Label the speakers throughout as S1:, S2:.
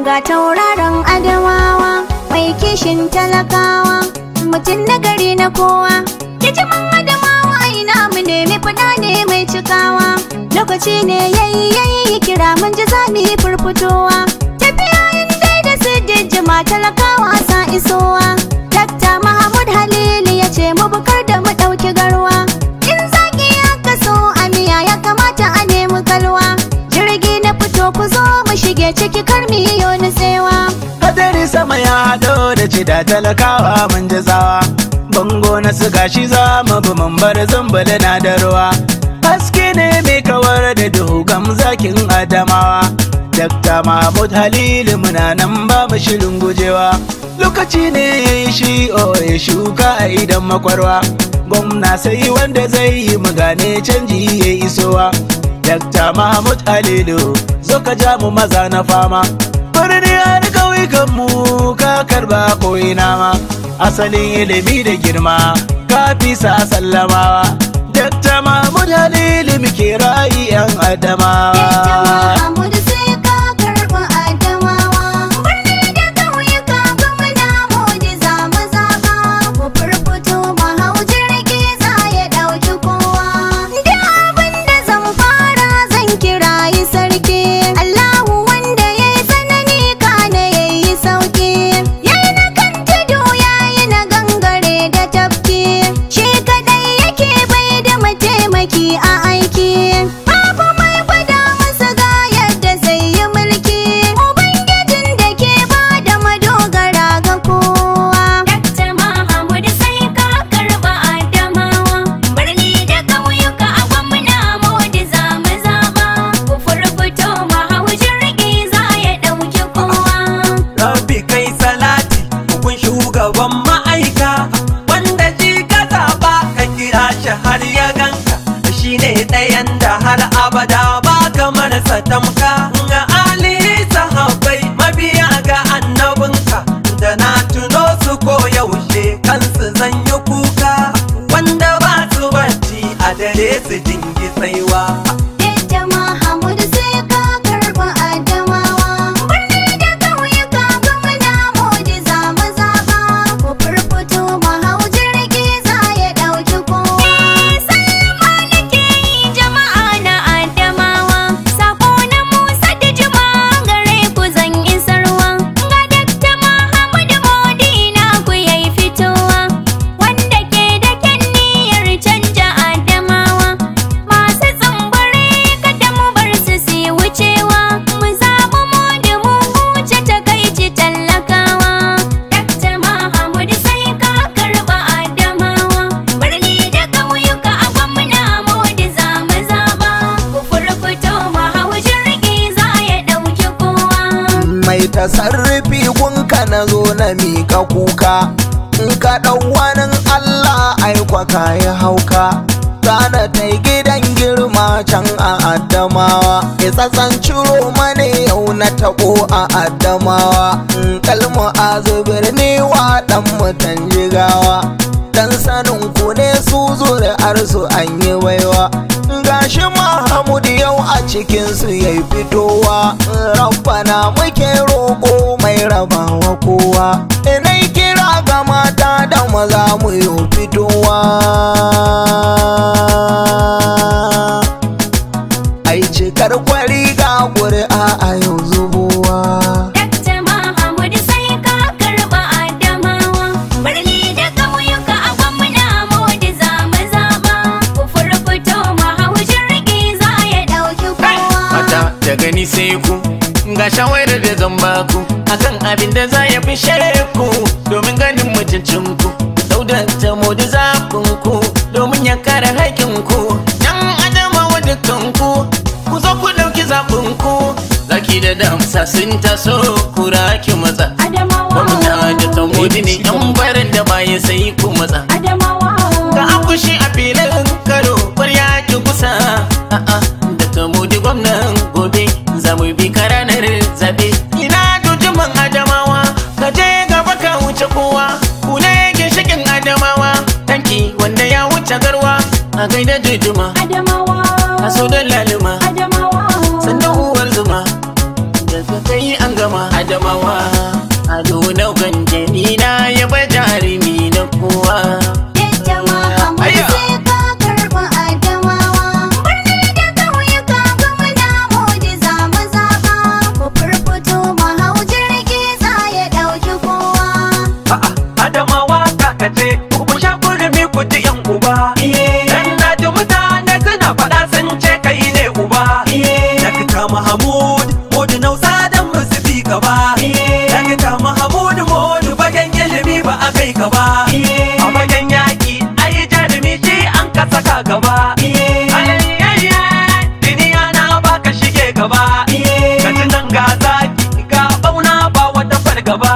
S1: ga tauraron adamawa mai kishin talakawa mutum na gari na kowa hijiman adamawa ina mu nemi fada ne mai cikawa lokaci ne yayi yayi kira mun ji zami furfutowa tafiya in dai da su jijjima talakawa sa isowa dakta mahamud halili ya ce mu bukar da mu ɗauki garwa in zaki ya kaso a miya ya kamata a nemi kalwa jirgi na fito ku zo mu shige ciki kar mu yi nutsewa
S2: Hadari sama ya haɗo da cida talakawa mun ji tsawa Bango na su gashi za mu bi mun bar zumbuli na da ruwa Haske ne mai kawar da duhu gam zakin adamawa Dakta Mahmud Halilu muna nan ba mu shirin gujewa Lokaci ne ya yi shi o ya shuka a idan makwarwa Gwamna sai wanda zai yi mu gane canji ya isowa Dakta Mahmud Halilu zo ka ja mu maza na fama birni har ƙauyukan mu ka karba ko ina ma asalin ilimi da girma ka fi sa sallamawa dakta mahmud halilu muke ra'ayi yan adamawa
S1: Muhammadu sai ka karɓi adamawa birni da ƙauyuka gwamna mujiza mazaɓa ku furfuto mahau jirgi za ya ɗauki kowa da abin da zan fara zan kirayi sarki Allahu wanda ya yi tsanani kana ya yi sauki ya yi na kan tudu ya yi na gangare da tafki shi kadai yake bai da mataimaki a aiki babu mai gwada masa ga yadda zai yi mulki ubangijin da ke ba da madogara ga kowa
S3: Dakta Mahamud sai ka karɓa Adamawa Birni da ƙauyuka a gwamna Modi za mu zaɓa Ku furfuto mahau jirgi za ya ɗauki kowa
S4: Rabbi kai salati hukun shugaban ma'aika wanda shi ka zaɓa ka kira shi har ya ganka shi ne ɗayan da har abada ba kamar sa tamka ga ali sahabbai mabiya ga annabinka da na tuno su ko yaushe kansu zan yi kuka wanda ba su bacci a dare su dingi tsaiwa
S1: Yadda Mahamudu sai ka karɓi Adamawa birni da ƙauyuka gwamna Modi za mu zaɓa ku furfuto mahau jirgi za ya ɗauki kowa
S3: Sallama nake yi jama'a na Adamawa Sako na Musa da Juma gare ku zan isarwa Ga Dakta Mahamud Modi na ku yayi fitowa Wanda ke da kyan niyyar canja Adamawa Masu tsumbure kada mu bar su su yi wucewa Mu zaɓi Modi mu huce takaici tallakawa Dakta Mahamud sai ka karɓa Adamawa Birni da ƙauyuka a gwamna Modi za mu zaɓa Ku furfuto mahau jirgi za ya ɗauki kowa
S5: mai tasarrufi gunka na zo na mika kuka in ka ɗau wani Allah aikwa ka yi hauka Gana ta gidan girma can a Adamawa Isassan ciro mane yau na taɓo a Adamawa in kalmu a zubir ni wa ɗan mutan jigawa Dan sanin ku ne su zuri'ar su an yi baiwa gashi Mahamud yau a cikinsu ya fitowa rabbana muke roƙo mai rabawa kowa inai kira ga mata da maza mu yi fitowa ai cikar kwari ga ƙuri'a a yau zubowa
S3: Dakta Mahamud sai ka karɓa Adamawa Birni da ƙauyuka a gwamna Modi za mu zaɓa Ku furfuto mahau jirgi za ya ɗauki kowa
S6: Mata da gani sai ku ga shawarar da zan baku akan abin da za ya fishe ku domin ganin mutuncin ku dauda ta modi zafin ku domin ya kare haƙƙin ku yan adama wa dukkan ku ku zo ku ɗauki zafin ku zaki da damsa sun taso ku raki matsa
S3: Adamawa
S6: gwamna da ta modi ne yan barin da baya sai ku matsa
S3: Adamawa
S6: ga akushi a filin karo kwarya ki kusa a'a da tamudi gwamnan gobe za mu bi ka ranar zabe ina dujuman adamawa ka je gaba ka wuce kowa ku ne ginshikin adamawa tanki wanda ya wuce garwa a gaida dujuma
S3: Adamawa
S6: a so da laluma
S3: Adamawa
S6: sannan uwar zuma da ka kai an gama adamawa ado na ganjani na yaba jarumi na kowa
S1: Yadda Muhammadu
S6: Aya.
S1: sai ka karɓi Adamawa. Birni da ƙauyuka gwamna mujiza mu zaɓa. Ku furfuto mu hau jirgi za ya ɗauki kowa.
S4: A'a, Adamawa kakace, ku sha kurmi ku ji yan uba. Dan na ji mutane suna faɗa sun ce kai ne uba. Dakta Mahamud, Modu Nausa dan musu bi gaba. Dakta Mahamud, Modu bagen ilimi ba a kai ka ba. A bagen yaƙi, ai jarumi shi an ka saka gaba. Alayayya, duniya na baka shige gaba. Ka ji nan ga zaki, ga ɓauna ba wata fargaba.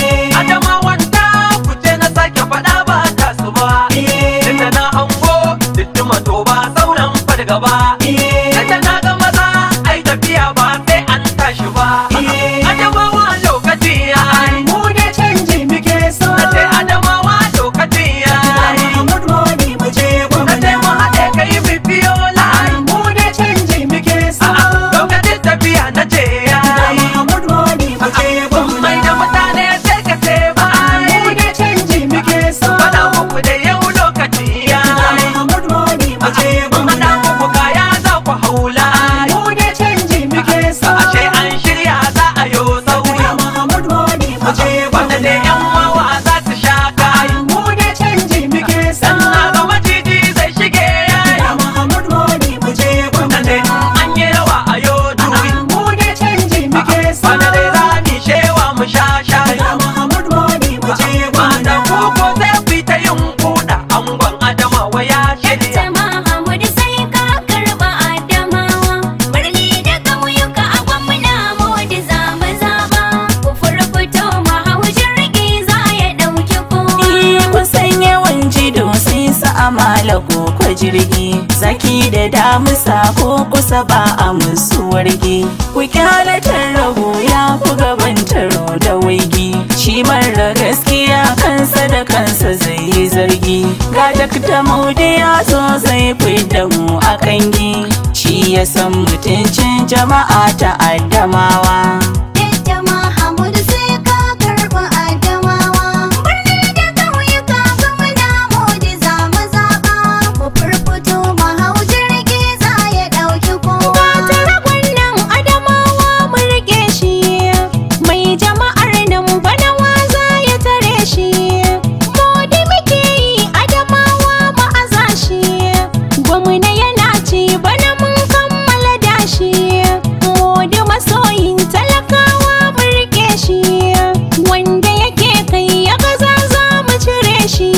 S4: Adamawan ta kuce na sake faɗa ba ta su ba. Tunda na hango dittuma to ba sauran fargaba. Tunda na ga maza ai tafiya ba sai an tashi ba. Adamawa lokaci ya yi. Mu ne canji muke so. Na ce Adamawa lokaci ya yi. Mahmud Modi mu je Na ce mu haɗe kai mu biyo layi. Mu ne canji muke so. Lokacin tafiya na ce ya yi. Mahmud Modi mu je Mai da mutane sai ka ce ba Mu ne canji muke so Faɗa muku da yau lokaci ya yi Mahmud Modi mu je Faɗa muku kaya za ku haula Mu ne canji muke so Ashe an shirya za a yo sauyi Mahmud Modi mu je Wanda ne yan wawa za su sha kai Mu ne canji muke so Dan na ga maciji zai shige yayi Mahmud Modi mu je Wanda ne an yi rawa a yo juyi Mu ne canji muke so Wanda ne za ni shewa mu sha shayi Mahmud Modi mu je Wanda koko zai fita yin kuɗa Angon Adamawa ya shirya
S3: Yadda Muhammadu sai ka karɓi Adamawa. Birni da ƙauyuka a gwamna modi za mu zaɓa. Ku furfuto mu hau jirgi za ya ɗauki kowa.
S7: kusan yawan jido sai sa amala ko kwa jirgi zaki da damusa ko kusa ba a musu wargi ku kyalatar rago ya ku gaban taro da waigi shi mara gaskiya kansa da kansa zai yi zargi ga dakta maude ya zo zai fidda mu a kangi shi ya san mutuncin jama'a ta addamawa
S1: Yadda Muhammadu sai ka karɓi Adamawa. Birni da ƙauyuka gwamna mujiza mu zaɓa. Ku furfuto mu hau jirgi za ya ɗauki kowa.
S3: Taragon nan Adamawa mu riƙe shi. Mai jama'ar nan bana waza ya tare shi. Modi muke yi Adamawa mu aza shi. Gwamna yana ci bana mun kammala dashi. Modi masoyin talakawa mu riƙe shi. Wanda yake kai ya gaza za mu cire shi.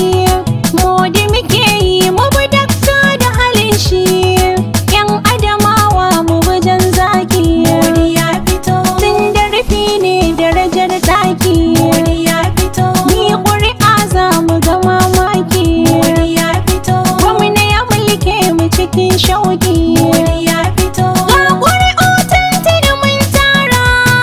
S3: Modi muke yi mu bi dakta da halin shi. Yan Adamawa mu wajen zaki. Modi ya fito. Tun da rufi ne darajar taki. Modi ya fito. Ni ƙuri'a za mu ga mamaki. Modi ya fito. Gwamna ya mulke mu cikin shauki. Modi ya fito. Ga ƙuri'u tuntuni mun tara.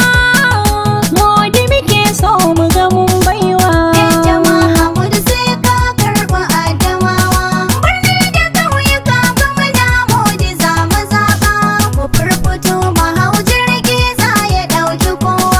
S3: Modi muke so mu ga mun baiwa.
S1: Yadda Muhammadu sai ka karɓi Adamawa. Birni da ƙauyuka gwamna mujiza mu zaɓa. Ku furfuto mu hau jirgi za ya ɗauki kowa.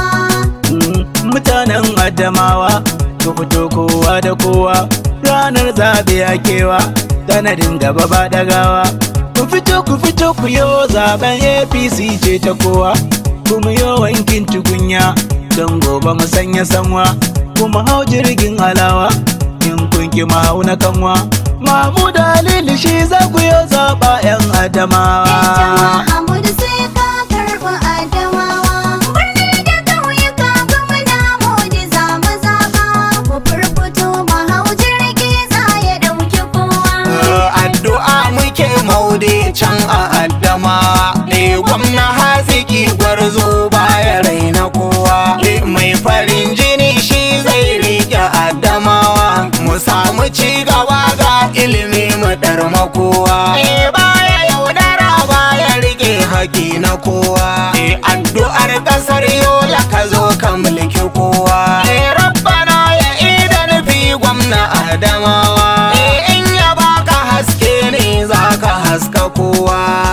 S2: mutanen Adamawa ku fito kowa da kowa ranar zaɓe a kewa sanadin gaba ba dagawa ku fito ku fito ku yo zaben APC ce ta kowa kuma yo wankin tukunya don gobe mu sanya sanwa kuma hau jirgin alawa in kun ki mu hau na kanwa Mamu dalili shi za ku yo zaɓa 'yan
S1: Yadda
S2: Adamawa.
S1: Muhammadu sai ka karɓi Adamawa. Birni da ƙauyuka gwamna mujiza mu zaɓa. Ku furfuto mu hau jirgi za ya ɗauki kowa.
S5: addu'a muke maude can a addama eh gwamna haziki gwarzo baya raina kowa eh mai farin jini shi zai rike addamawa mu samu ci gaba ga ilimi mu darma kowa eh baya yaudara baya rike haki na kowa eh addu'ar kasar yola ka zo ka mulki kowa eh rabbana ya ida nufi gwamna adamawa eh in ya baka haske ne za ka haska kowa